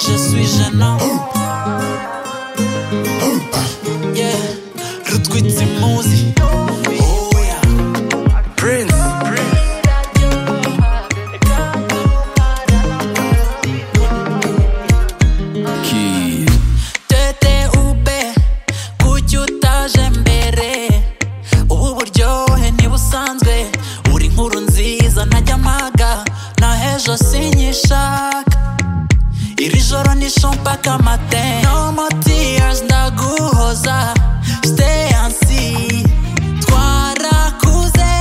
ijana Yeah, rutwitse impuzi Oh yeah. Prince Kid. TTUB kuki utaje mbere ubu buryohe ntibusanzwe uri inkuru nziza ntajya mpaga nahejo sinyishaka iri joro ni shompaka mate no more tears ndaguhoza stay and see twarakuze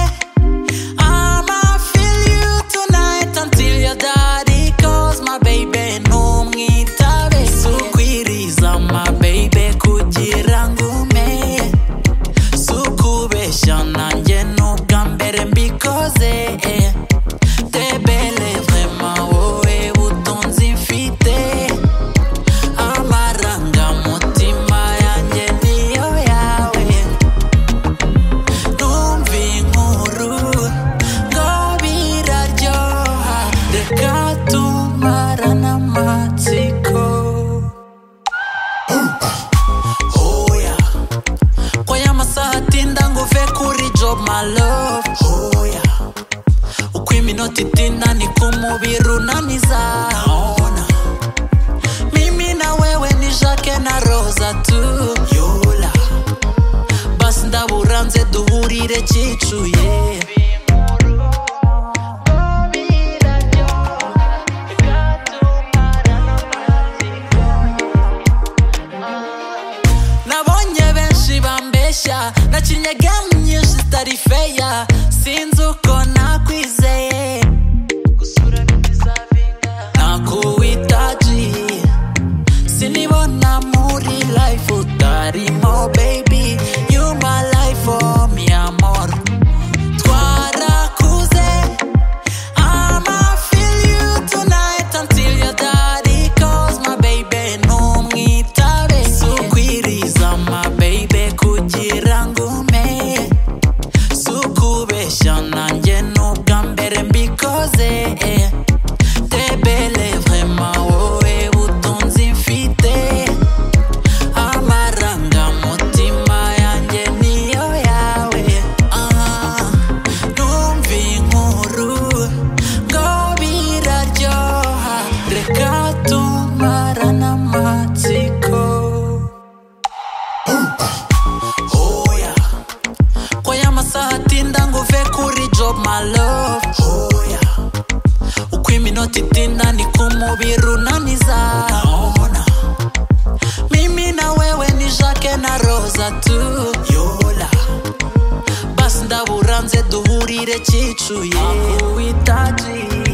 I'ma feel you tonight until your daddy calls my baby ntumwitabe sukwiriza my baby kugira ngo umeye sukubeshya nanjye n'ubwa mbere mbikoze eh. Debele vraiment wowe butunzi mfite amarangamutima yanjye niyo yawe numva inkuru ngo biraryoha reka tumarane amatsiko oya ko aya masaha atinda ngo uve kuri job my love oya uko iminota itinda niko umubiri unaniza Naona. mimi na wewe ni jake na roza tu yola basi ndabura nze duhurire kicuye nabonye benshi bambeshya nakinnye game nyinshi zitari feya sinzi uko nakwizeye nakuwitaji sinibona muri life utarimo baby you my life oh mi amor twarakuze I'ma feel you tonight until your daddy calls my baby ntumwitabe sukwiriza my baby kugira ngo umeye sukubeshya nanjye n'ubwa mbere mbikoze eh. Debele vraiment wowe butunzi mfite amarangamutima yanjye niyo yawe Ah, numva inkuru ngo biraryoha reka tumarane amatsiko Oh yeah. ko aya masaha atinda ngo uve kuri job my love oh yeah. uko iminota itinda niko umubiri unaniza Naona. mimi na wewe ni jake na roza tu yola basi ndabura nze duhurire kicuye akuwitaji